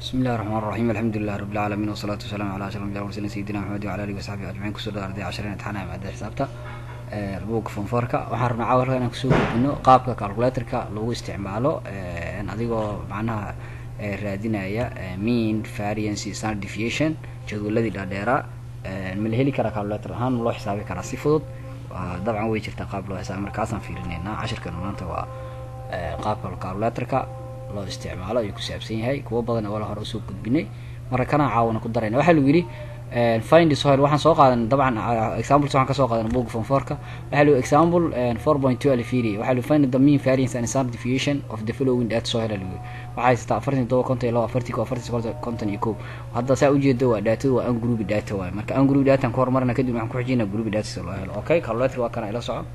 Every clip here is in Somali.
bismi illahi raxmaan raxiim alxamdulilah rabi lcaalamiin wasalaatu wasalaamu ala ashraf anbiya mursalin sayidina maxamed wala alihi wasaxbihi ajmaciin kusoo dhawa arday cashareen imtixaan maada xisaabta buugga fonfoorka waxaan rabnaa cawalka inaan kusoo gudbino qaabka calculatorka lagu isticmaalo adigoo macnaha raadinaya mean variance standard deviation jadwaladii dhaadheeraa ma la heli karaa calculator ahaan ma loo xisaabi karaa si fudud dabcan way jirtaa qaab loo xisaabi markaasaan fiirineynaa cashirkan maanta waa qaabka calculatorka loo isticmaalo ayuu ku saabsan yahay kuwo badan wala hore usoo gudbinay marka kana caawana ku darayna waxaa lagu yidhi find soil waxaan soo qaadan dabcan examples waxaan kasoo qaadan book form fourka waxaa lagu example four point two alfiri waxaa lagu find the mean variance and standard deviation of the following data soil lagu waxaa haysataa afartan todoba konton iyo labo afartii ko afartii soqol konton iyo kow hadda saa ujeeda waa daatadu waa ungroup data waaye marka ungroup data aan ku horumarina kadib waxaan ku xijina group data si loo helo okay calculator waa kana ila soco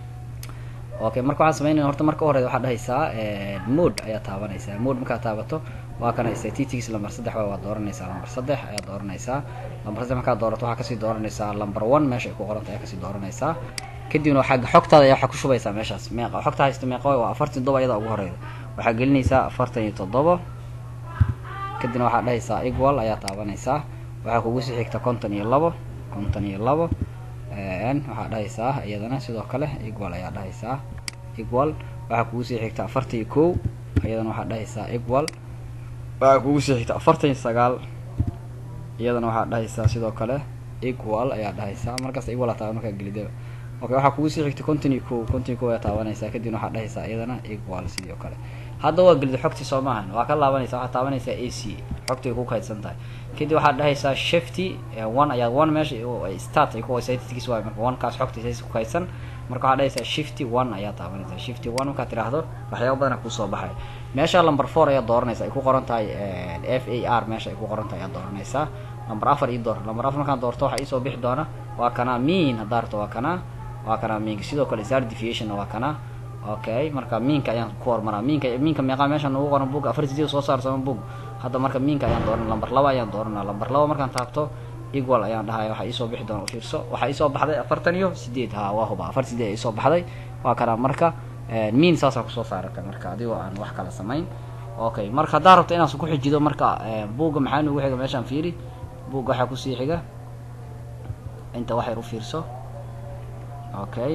okay marka waxaan sameynayna horta marka hore waxaa dhahaysaa mode ayaa taabanaysaa mode markaad taabato waa kana statistics lamber saddex waa waa dooranaysaa lamber saddex ayaa dooranaysaa lamber saddex markaad doorato waxaa kasii dooranaysaa lamber one meesha ay ku qoranta ayaa kasii dooranaysaa kadibna waxaa xogtaada ayaa waxaa ku shubaysaa meeshaas meeqa xogta haysta meeqa waay waa afartan toddoba iyada ugu horeyda waxaa gelinaysaa afartan iyo toddoba kadibna waxaa dhahaysaa equal ayaa taabanaysaa waxaa kugu sii xigta konton iyo labo konton iyo labo waxaa dhahaysaa iyadana sidoo kale equal ayaa dhahaysaa equal waxaa kugu sii xigta afartan iyo kow iyadana waxaa dhahaysaa equal waxaa kugu sii xigta afartan iyo sagaal iyadana waxaa dhahaysaa sidoo kale equal ayaa dhahaysaa markaas equal aa taaban markaa gelidaba okay waxaa kugu sii xigta konton iyo kow konton iyo kow ayaa taabanaysaa kadibna waxaa dhahaysaa iyadana equal sidoo kale hadda waa gelida xogtii soo maahan waa ka laabanaysa waxaa taabanaysaa a c xogtii ay ku kaydsan tahay kadib waxaad dhahaysaa shifty one ayaa one meesha start ay ku statistics waay marka one kaas xogtii saysi ku kaydsan marka waxaad dhahaysaa shifty one ayaa taabanaysaa shifty one markaad tiraahdo waxyaaba badana kusoo baxay meesha number four ayaa dooranaysa ay ku qoran tahay f a r meesha ay ku qoran tahay ayaa dooranaysaa number afar ii door number afar markaan doorto waxaa iisoo bixi doona waa kana mean haddaa rabto waa kana waa kana meanka sidoo kale standard deviation waa kana okay marka miinka ayaan ku hormaraa miinka miinka meeqaa meeshaan ugu qoran bug afar sideed soo saar sama bug hadda marka miinka ayaan dooran lamber laba ayaan dooranaa lamber laba markaan taabto equal ayaan dhahaya waxaa iisoo bixi doona ufiirso waxaa iisoo baxday afartan iyo sideed ha waa huba afar sideed iisoo baxday waa kana marka miin saasaan kusoo saarata marka adigoo aan wax kala samayn okay marka haddaa rabto inaan ku xijido marka buugga maxaa nugu xiga meeshaan fiiri buugga waxaa kusii xiga inta wax yar u fiirso okay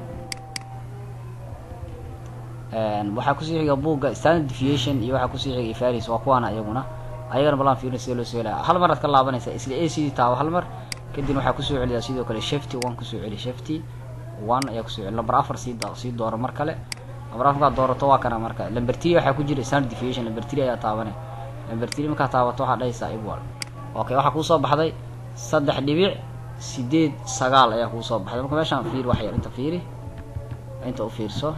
waxaa kusii xiga buugga standard deviation iyo waxaa kusii xiga faris waa kuwaana iyaguna ayagana balaan fiirin sida loo soo helaya hal maraad ka laabanaysa isla a c d taabo hal mar kadibna waxaa kusoo celiyaa sidoo kale shifty one kusoo celi shifty one ayaa kusoo celi lamber afar sii sii dooro mar kale lamber afar markaad doorato waa kana marka lamber three waxaa ku jira standard deviation lamber three ayaa taabane lamber three markaad taabato waxaa dhahaysaa equal okay waxaa kuusoo baxday saddex dhibic sideed sagaal ayaa kuusoo baxday marka meeshaan fiiri wax yar inta fiiri inta u fiirso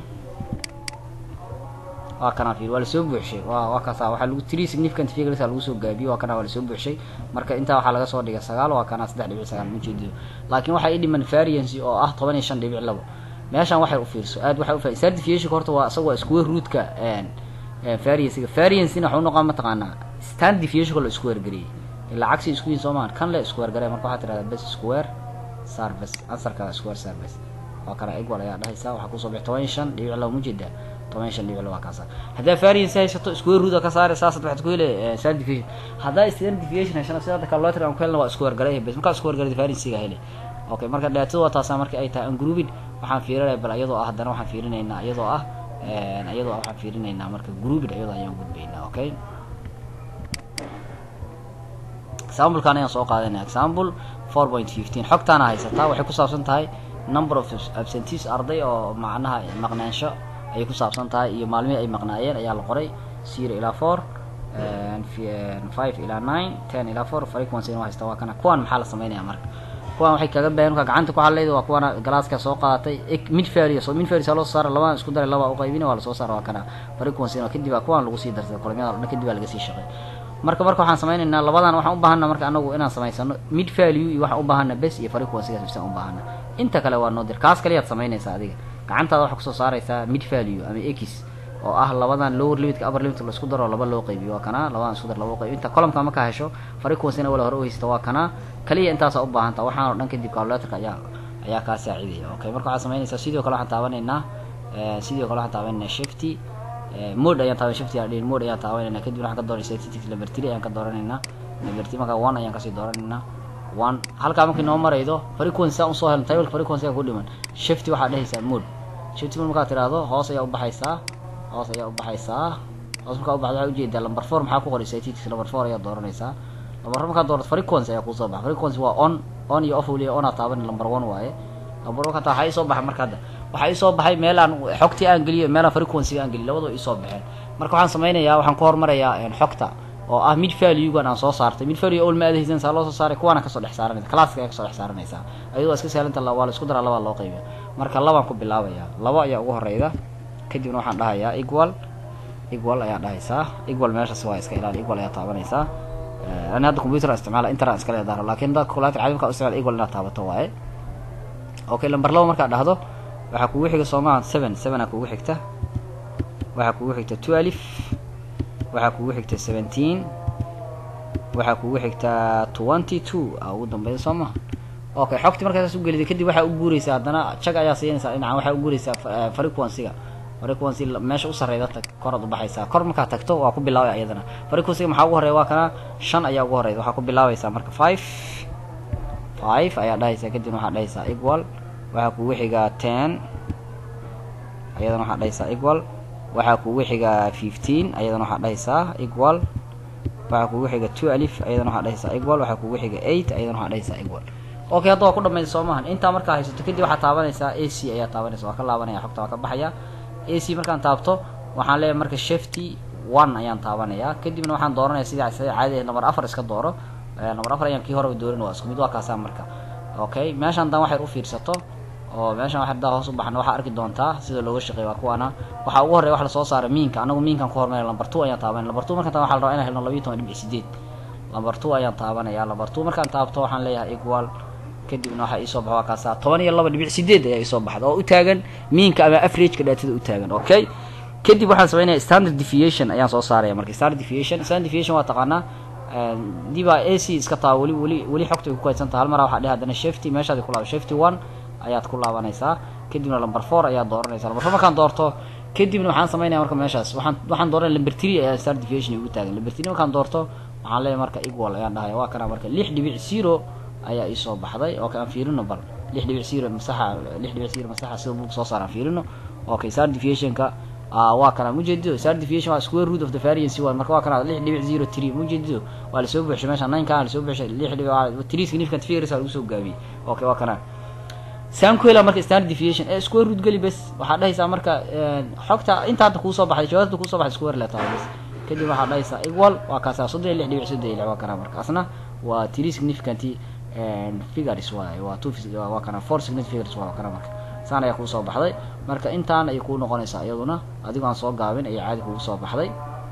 waa kana fiir waa lasoo buuxshay wa waa kaasa waxaa lagu three significant figures lagu soo gaabiyo waa kana waa lasoo buuxshay marka intaa waxaa laga soo dhigay sagaal waa kana saddex dhibic sagaal ma jeediyo laakiin waxaa ii dhiman variancy oo ah toban iyo shan dhibic labo meeshaan waxay u fiirso aad waxay ufa standard deviationka horta waa isaga waa square rootka variancyga variancyna waxuu noqon mataqaanaa standard deviationka la isku wargariyey ilaa cagsi isku yihin soo maahan kan le isku wargaray marka waxaa tirahdaa best square service answerka square service waa kana equal ayaa dhahaysaa waxaa kusoo bixi toban iyo shan dhibic labo ma jeedaa toban shan dhibic waa kaasa haddaa variance haysato square root ka saare saasad waxaad ku hele standard deviation haddaa standard deviation haysana sida hadda calculator aan ku helna waa isku wargaray bes markaa isku wargaray variancega hele okay marka daatada waa taasaa marka ay tahay ungrouping waxaan fiirinaya bal iyadoo ah haddana waxaan fiirinaynaa iyadoo ah iyadoo ah waxaan fiirinaynaa marka grouping iyadoo ayaan gudbaynaa okay examplekan ayaan soo qaadanaya example four point fifteen xogtaana haysataa waxay ku saabsan tahay number of absentees arday oo macnaha maqnaansho ayay ku saabsan tahay iyo maalmihii ay maqnaayeen ayaa la qoray zero ilaa four five ilaa nine ten ilaa four frequency inuu haysta waa kana kuwan maxaa la sameynaya marka kuwan waxay kaga baahan marka gacanta ku hadlayda waa kuwana galaaska soo qaadatay mid farius mid farius loo saara labaan isku daray laba u qaybina waa lasoo saara waa kana frequency kadib baa kuwan lagu sii darsay kulamyada o dhan kadib baa laga sii shaqay marka marka waxaan sameynaynaa labadan waxaan u baahana marka anagu inaan samaysano mid value iyo waxaan u baahana bes iyo frequencygaas bisaan u baahana inta kale waa noo dir kaas kaliyaad samaynaysaa adiga gacantaada waxaa kusoo saaraysaa mid value ama x oo ah labadan lower limitka upper limit laisku daro laba loo qaybiyo waa kana labadan isku dar laba loo qaybiyo inta columka markaa hesho frequencyna wala hore u haysta waa kana kaliya intaasaa u baahanta waxaan oo dhan kadib calculatorka ayaa ayaa kaa saacidaya okay marka waxaad samaynaysaa sidoo kale waxaan taabanaynaa sidoo kale waxaan taabanaynaa shifty mode ayaan taaban shifti aa dhihin mode ayaan taabanayna kadib waxaan ka dooranay statistics number three ayaan ka dooranaynaa number three markaa one ayaan kasii dooranaynaa one halkaa markii noo maraydo frequency aan usoo helno table frequency ku dhiman shifty waxaa dhehaysaa mode shifty mode markaa tiraahdo hoos ayaa ubaxaysaa hoos ayaa ubaxaysaa hoos markaa ubaxda waxaa ujeedaa number four maxaa ku qoray statistics number four ayaa dooranaysaa number four markaa doorato frequency ayaa kusoo baxa frequency waa on on iyo off weliya on aa taaban number one waaye number one kata waxaa isoo baxay marka hadda waxaa isoo baxay meelaan xogtii aan geliyo meelaan frequency aan geliyo labadoo isoo baxeen marka waxaan samaynayaa waxaan ku hormarayaa xogta oo ah mid valuegan aan soo saartay mid value ol ma adahaysan saa loo soo saaray kuwaana kasoo dhex saaranaysa classka ayaa kasoo dhex saaranaysaa ayadoo iska sahlanta waa la isku daraa labaa loo qaybiya marka labaan ku bilaabaya laba ayaa ugu horeyda kadibna waxaan dhahayaa equal equal ayaa dhahaysaa equal meeshaas waa iska ilaali equal ayaa taabanaysaa ani hadda computer isticmaala internet iska leedaaro lakin dad kulaata cadimka isticmaal equal inaad taabato waaye okay lamber laba markaad dhahdo waxaa kugu xiga soomaa seven sevenaa kugu xigta waxaa kugu xigta twelve waxaa kugu xigta seventeen waxaa kugu xigta twenty two a ugu dambeya soo ma okay xogti markaa saas ugelida kadib waxaa u guureysaa haddana jag ayaa siinaysaa dhinacan waxaa u guureysaa frequencyga frequency meesha u sareyda tag koraad ubaxaysaa kor markaa tagto waa ku bilaabay ayadana frequencyga maxaa ugu horeya waa kana shan ayaa ugu horeyda waxaa ku bilaabaysaa marka five five ayaa dhahaysaa kadibna waxaa dhahaysaa equal waxaa kugu xigaa ten ayadana waxaa dhahaysaa equal waxaa kugu xigaa fifteen ayadana waxaa dhahaysaa equal waxaa kugu xiga twelve ayadana waxaa dhahaysaa equal waxaa kugu xiga eight ayadana waxaa dhahaysaa equal okay hadda waa ku dhamaysa soo maahan intaa markaa haysato kadib waxaa taabanaysaa a c ayaa taabanaysa waa ka laabanaya xogta waa ka baxaya a c markaan taabto waxaan leeyahay marka shifty one ayaan taabanayaa kadibna waxaan dooranaya sida sida caadi number afar iska dooro number afar ayaan kii horeba doorin waa isku mid waa kaasaa marka okay meeshaan dan waxay u fiirsato oo meeshan wax hadaa hoos u baxna waxaa arki doontaa sida looga shaqeey waa kuwaana waxaa ugu horreya wax lasoo saara miinka anagu miinkan ku hormaraya lamber two ayaan taabanaya lamber two markaan taa waxa la rabaa inaan helno labiyo toban dhibic sideed lamber two ayaan taabanaya lamber two markaan taabto waxaan leeyahay equal kadibna waxaa iisoo baxa waa kaasaa toban iyo laba dhibic sideed ayaa iisoo baxda oo u taagan miinka ama averageka dhaatada u taagan okay kadib waxaan samaynaya standard deviation ayaan soo saaraya marka standard deviation standard deviation waa taqaanaa dibaa a c iska taa weli weli weli xogta ay ku kaydsantaha hal maraa waxaa dheh haddana shifty meeshaad ku laaba shifty one ayaad ku laabanaysaa kadibna lamber four ayaad dooranaysaa lamber four markaan doorto kadibna waxaan samaynaya marka meeshaas waxaan waxaan dooranaya lamber three ayaa star deviation igu taagan lamber three markaan doorto waxaan leeyahay marka equal ayaan dhahaya waa kana marka lix dhibic zero ayaa iisoo baxday okay aan fiirino bal lix dhibic zero masaxa lix dhibic zero masaxa sida buug soo saaraan fiirino okay star deviationka waa kana mujeedido star deviation waa square root of the variance waa marka waa kana lix dhibic zero three mujeedido waa lasoo buuxshay meesha nine kaan lasoo buuxshay lix dhibic three significant figures aa lagu soo gaabiyey okay waa kana saan ku helaa marka standard deviation ee square root geli bes waxaa dhahaysaa marka xogta inta hadda kuusoo baxday jawaabta kuusoo baxday square letaa bes kadib waxaa dhahaysaa equal waa kaasaa soddon iyo lix dhibic soddon iyo lix waa kana marka asna waa three significant figures waay waa two waa kana four significant figures waa kana marka saan ayaa kuusoo baxday marka intaan ayay kuu noqonaysaa iyaduna adigoo aan soo gaabin ayay caadi kugu soo baxday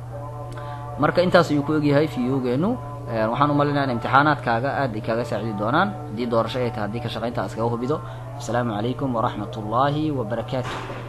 marka intaas ayuu ku egyahay fiyogeenu waxaan umalinaya in imtixaanaadkaaga aad ay kaaga saacidi doonaan haddii doorasho ay tahay haddii ka shaqaynta iskaga hubido asalaamu calaykum waraxmat ullaahi wabarakaatu